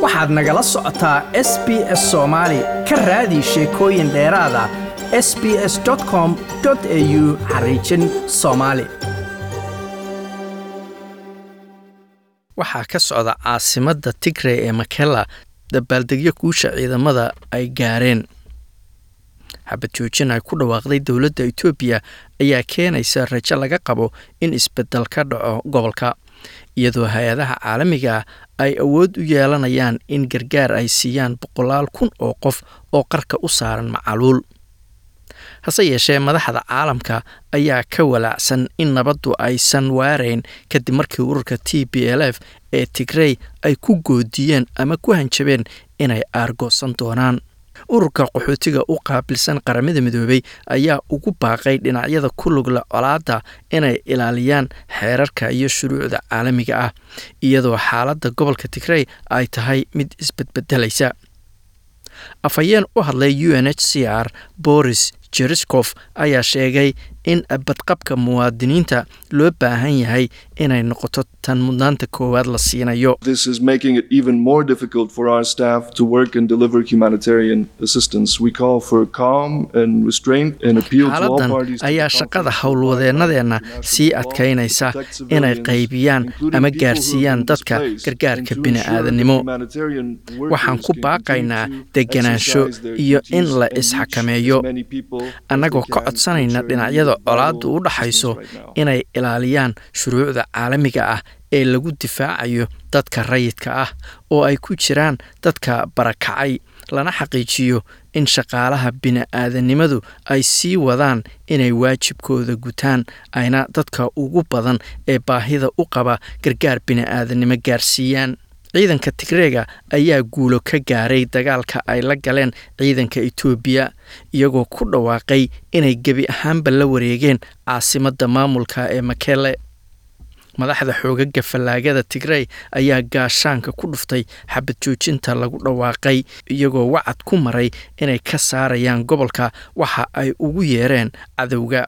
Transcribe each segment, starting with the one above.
waxaad nagala socotaa s b s soomaali ka raadi sheekooyin dheeraada s b s com au xariijin soomaali waxaa ka socda caasimadda tigray ee makela dabaaldegyo guusha ciidamada ay gaareen xabad joojin ay ku dhawaaqday dowladda etoobiya ayaa keenaysa rajo laga qabo in isbeddel ka dhaco gobolka iyadoo hay-adaha caalamiga ay awood u yeelanayaan in gargaar ay siiyaan boqolaal kun oo qof oo qarka u saaran macaluul hase yeeshee madaxda caalamka ayaa ka walaacsan in nabaddu aysan waarayn kadib markii ururka t b l f ee tigrey ay ku goodiyeen ama ku hanjabeen inay aargoosan doonaan ururka qaxootiga u qaabilsan qaramada midoobey ayaa ugu baaqay dhinacyada ku lugla colaadda inay ilaaliyaan xeerarka iyo shuruucda caalamiga ah iyadoo xaaladda gobolka tigrey ay tahay mid isbedbedelaysa afhayeen u hadlay u n h c r boris jeriskof ayaa sheegay in badqabka muwaadiniinta loo baahan yahay inay noqoto tan mudnaanta koowaad la siinayo This is making it even more difficult for our staff to work and deliver humanitarian assistance. We call for calm and restraint and appeal to all xaaladan parties to ayaa the shaqada conflict howlwadeenadeenna international sii law, adkaynaysa protect inay civilians, qaybiyaan including ama people who have gaarsiiyaan been dadka displaced, gargaarka and to ensure bini'aadanimo that humanitarian workers waxaan ku can baaqaynaa continue to deganaansho exercise their iyo in duties la and reach isxakameeyo as many people as annagoo they ka can, codsanayna ensuring dhinacyada vital colaaddu u dhaxayso assistance right now. inay ilaaliyaan shuruucda caalamiga ah ee lagu difaacayo dadka rayidka ah oo ay ku jiraan dadka barakacay lana xaqiijiyo in shaqaalaha bini'aadanimadu ay sii wadaan inay waajibkooda gutaan ayna dadka ugu badan ee baahida u qaba gargaar bini'aadanimo gaarsiiyaan ciidanka tigreega ayaa guulo ka gaaray dagaalka ay la galeen ciidanka etoobiya iyagoo ku dhawaaqay inay gebi ahaanba la wareegeen caasimadda maamulka ee makele madaxda xoogaga fallaagada tigrey ayaa gaashaanka ku dhuftay xabad joojinta lagu dhawaaqay iyagoo wacad ku maray inay ka saarayaan gobolka waxa ay ugu yeereen cadowga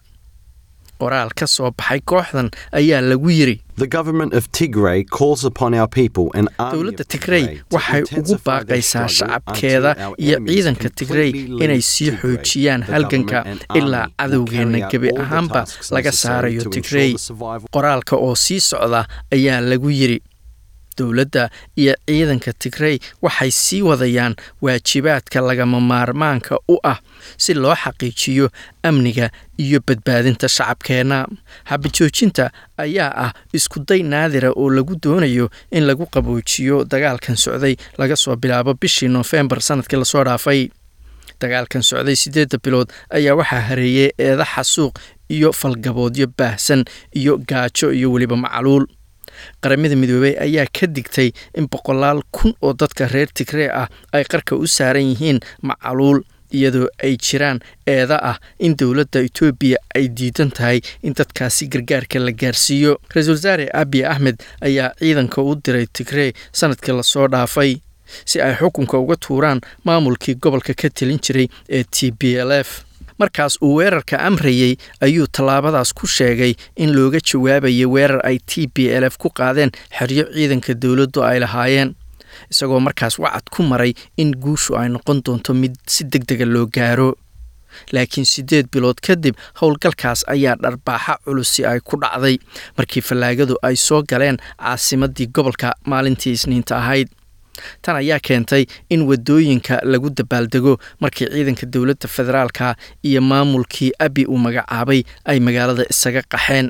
qoraal ka soo baxay kooxdan ayaa lagu yiri The government of Tigray calls upon our people and army dowladda of tigrey Tigray to waxay ugu intensify their baaqaysaa struggle shacabkeeda until our iyo enemies ciidanka tigrey completely inay leave sii Tigray. xoojiyaan The halganka government and ilaa army will cadowgeenna carry out gebi all the ahaanba tasks laga necessary saarayo to ensure tigrey the survival qoraalka oo sii socda ayaa lagu yiri dowladda iyo ciidanka tigrey waxay sii wadayaan waajibaadka lagama maarmaanka u ah si loo xaqiijiyo amniga iyo badbaadinta shacabkeenna xabajoojinta ayaa ah iskuday naadira oo lagu doonayo in lagu qaboojiyo dagaalkan socday laga soo bilaabo bishii noofembar sanadkii lasoo dhaafay dagaalkan socday siddeedda bilood ayaa waxaa hareeyey eeda xasuuq iyo falgaboodyo baahsan iyo gaajo iyo weliba macluul qaramada midoobey ayaa ka digtay in boqolaal kun oo dadka reer tigree ah ay qarka u saaran yihiin macaluul iyadoo ay jiraan eeda ah in dowladda etoobiya ay diidan tahay in dadkaasi gargaarka la gaarsiiyo ra-iisul wasaare abiy axmed ayaa ciidanka u diray tigree sanadkii lasoo dhaafay si ay xukunka uga tuuraan maamulkii gobolka ka telin jiray ee t b l f markaas uu weerarka amrayey ayuu tallaabadaas ku sheegay in looga jawaabayay weerar ay t b l f ku qaadeen xeryo ciidanka dowladdu ay lahaayeen isagoo markaas wacad ku maray in guushu ay noqon doonto mid si deg dega loo gaaro laakiin siddeed bilood kadib howlgalkaas ayaa dharbaaxa culusi ay ku dhacday markii fallaagadu ay soo galeen caasimaddii gobolka maalintii isniinta ahayd tan ayaa keentay in wadooyinka lagu dabaaldego markii ciidanka dowladda federaalka iyo maamulkii abi uu magacaabay ay magaalada isaga qaxeen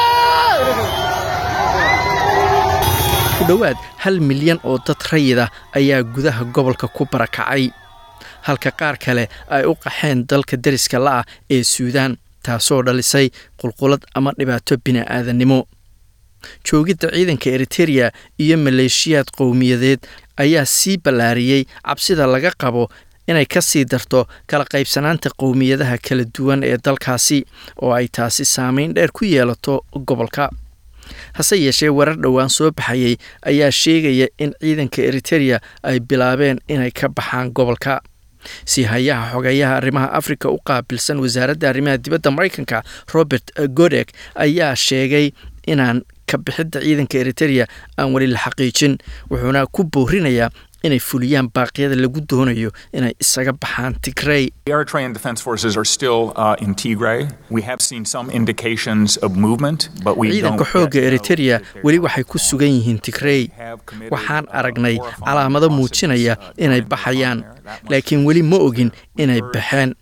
ku dhowaad hal milyan oo dad rayida ayaa gudaha gobolka ku barakacay halka qaar kale ay u qaxeen dalka deriska la'ah ee suudaan taasoo dhalisay qulqulad ama dhibaato bini'aadanimo joogidda ciidanka eritereya iyo maleeshiyaad qowmiyadeed ayaa sii ballaariyey cabsida laga qabo inay ka sii darto kala qaybsanaanta qowmiyadaha kala duwan ee dalkaasi oo ay taasi saameyn dheer ku yeelato gobolka hase yeeshee warar dhowaan soo baxayay ayaa sheegaya in ciidanka eritereya ay bilaabeen inay ka baxaan gobolka si hayaha xogeeyaha arrimaha afrika u qaabilsan wasaaradda arrimaha dibadda maraykanka robert godek ayaa sheegay inaan ka bixidda ciidanka eritereya aan weli la xaqiijin wuxuuna ku boorinayaa inay fuliyaan baaqyada lagu doonayo inay isaga baxaan tigrey The Eritrean Defense Forces are still uh, in Tigray. We have seen some indications of movement, but we ciidanka don't xoogga yet know eritereya if they're weli out. waxay ku sugan yihiin tigrey waxaan aragnay calaamado muujinaya inay baxayaan laakiin weli ma ogin inay baxeen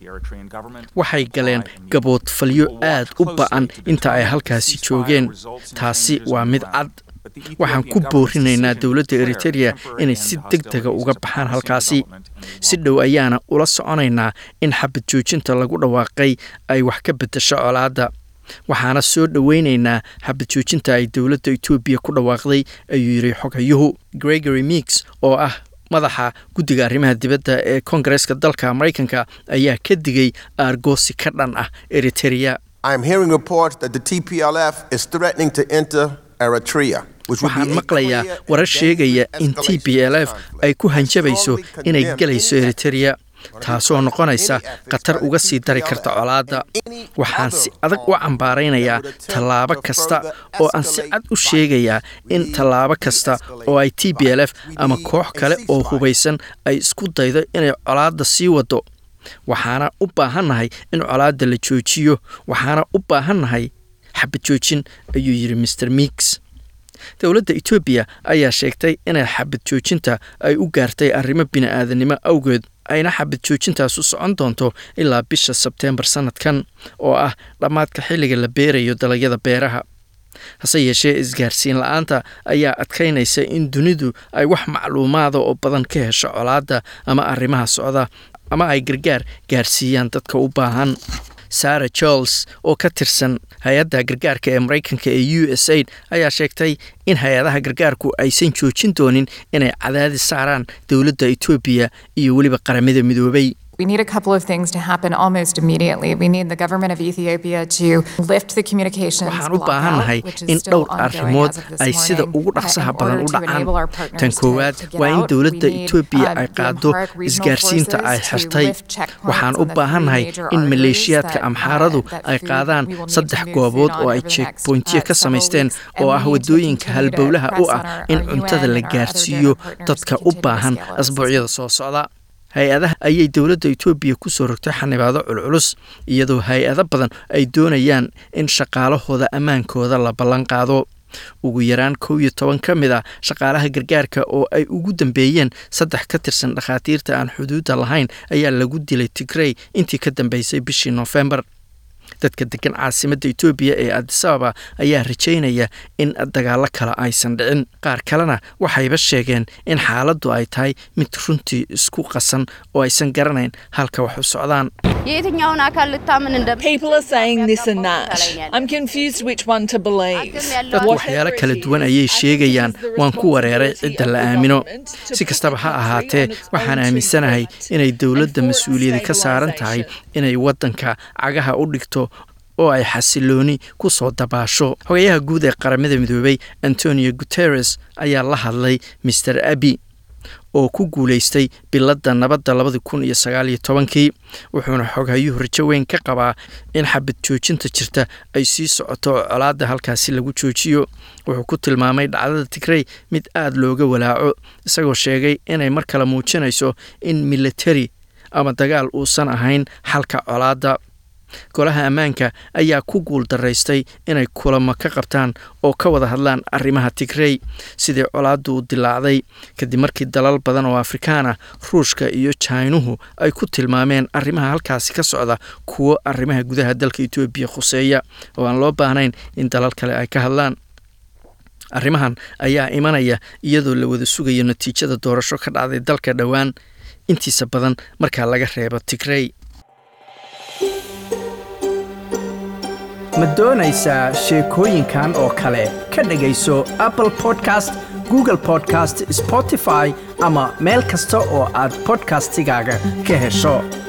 waxay galeen gaboodfalyo aad u ba'an inta ay halkaasi joogeen taasi waa mid cad waxaan ku boorinaynaa dowladda eritereya inay si deg dega uga baxaan halkaasi si dhow ayaana ula soconaynaa in xabad joojinta lagu dhawaaqay ay wax ka beddesho colaadda waxaana soo dhoweynaynaa xabad joojinta ay dowladda etoobiya ku dhawaaqday ayuu yidhi xoghayuhu gregory meeks oo ah madaxa guddiga arrimaha dibadda ee koongareeska dalka maraykanka ayaa ka digay aargoosi ka dhan ah eritereya I'm hearing reports that the TPLF is threatening to enter Eritrea. which would be waxaan a maqlayaa clear warar and sheegaya dangerous in t escalation b l of f this conflict. ay ku I hanjabayso strongly inay condemn gelayso any eritereya taasoo noqonaysa khatar uga sii dari karta colaadda waxaan si adag u cambaaraynayaa tallaabo kasta oo aan si cad u sheegayaa in tallaabo kasta oo ay t b l f ama koox kale oo hubaysan ay isku daydo inay colaadda sii wado waxaana u baahannahay in colaadda la joojiyo waxaana u baahannahay xabad joojin ayuu yidhi mr meeks dowladda etoobiya ayaa sheegtay inay xabad joojinta ay u gaartay arrimo bini'aadanimo awgeed ayna xabad joojintaas u socon doonto ilaa bisha sebteembar sannadkan oo ah dhammaadka xilliga la beerayo dalagyada beeraha hase yeeshee isgaarsiin la-aanta ayaa adkaynaysa in dunidu ay wax macluumaada oo badan ka hesho colaadda ama arrimaha socda ama ay gargaar gaarsiiyaan dadka u baahan sara charles oo ka tirsan hay-adda gargaarka ee maraykanka ee u s aid ayaa sheegtay in hay-adaha gargaarku aysan joojin doonin inay cadaadis saaraan dowladda etoobiya iyo weliba qaramada midoobay We need a couple of things to happen almost immediately. We need the government of Ethiopia to lift the communications waxaan u blockout, baahannahay which is in still dhowr ongoing arrimood as of this ay sida morning, ugu uh, dhaqsaha in badan order u to enable our dhacaan partners tan to- koowaad to get waa in out. dowladda We need, etoobiya um, ay the qaado Amharic regional isgaarsiinta ay forces to xirtay lift checkpoints waxaan on u the baahannahay three major in arteries maleeshiyaadka that, uh, amxaaradu that ay food qaadaan we will need saddex to move goobood food oo on ay over the next, jeegboyntiyo uh, ka several samaysteen weeks, oo and we ah need to wadooyinka continue to halbowlaha u press ah on our- in our cuntada UN la and our other gaarsiiyo donor partners dadka to u continue to baahan scale our asbuucyada soo socda hay-adaha ayay dowladda etoobiya ku soo rogtay xanibaado culculus iyadoo hay-ado badan ay doonayaan in shaqaalahooda ammaankooda la ballan qaado ugu yaraan kow iyo toban ka mid ah shaqaalaha gargaarka oo ay ugu dambeeyeen saddex ka tirsan dhakhaatiirta aan xuduudda lahayn ayaa lagu dilay tigrey intii ka dambeysay bishii noofembar dadka degan caasimadda etoobiya ee adisababa ayaa rajaynaya in dagaallo kale aysan dhicin qaar kalena waxayba sheegeen in xaaladdu ay tahay mid runtii isku qasan oo aysan garanayn halka wax u socdaan የየትኛውን አካል ልታምን እንደ People are saying this and that. I'm confused which one to believe. dadku waxyaalo kala duwan ayay sheegayaan waan ku wareeray cidda la aamino si kastaba ha ahaatee waxaan aaminsanahay inay dowladda mas-uuliyadi ka saaran tahay inay waddanka cagaha u dhigto oo ay xasilooni ku soo dabaasho xogayaha guud ee qaramada midoobay antonio guteres ayaa la hadlay master abi oo ku guulaystay biladda nabadda labadi kun iyo sagaal iyo tobankii wuxuuna xoghayuhu rajo weyn ka qabaa in xabad joojinta jirta ay sii socoto oo colaadda halkaasi lagu joojiyo wuxuu ku tilmaamay dhacdada tigrey mid aada looga walaaco isagoo sheegay inay mar kale muujinayso in militari ama dagaal uusan ahayn xalka colaadda golaha ammaanka ayaa ku guul daraystay inay kulamo ka qabtaan oo ka wada hadlaan arrimaha tigrey sidii colaaddu u dilaacday kadib markii dalal badan oo afrikaan ah ruushka iyo jainuhu ay ku tilmaameen arrimaha halkaasi ka socda kuwo arrimaha gudaha dalka etoobiya khuseeya oo aan loo baahnayn in dalal kale ay ka hadlaan arrimahan ayaa imanaya iyadoo la wada sugayo natiijada doorasho ka dhacday dalka dhowaan intiisa badan markaa laga reebo tigrey ma doonaysaa sheekooyinkan oo kale ka dhegayso apple podcast google podcast spotify ama meel kasta oo aad podcastigaaga ka hesho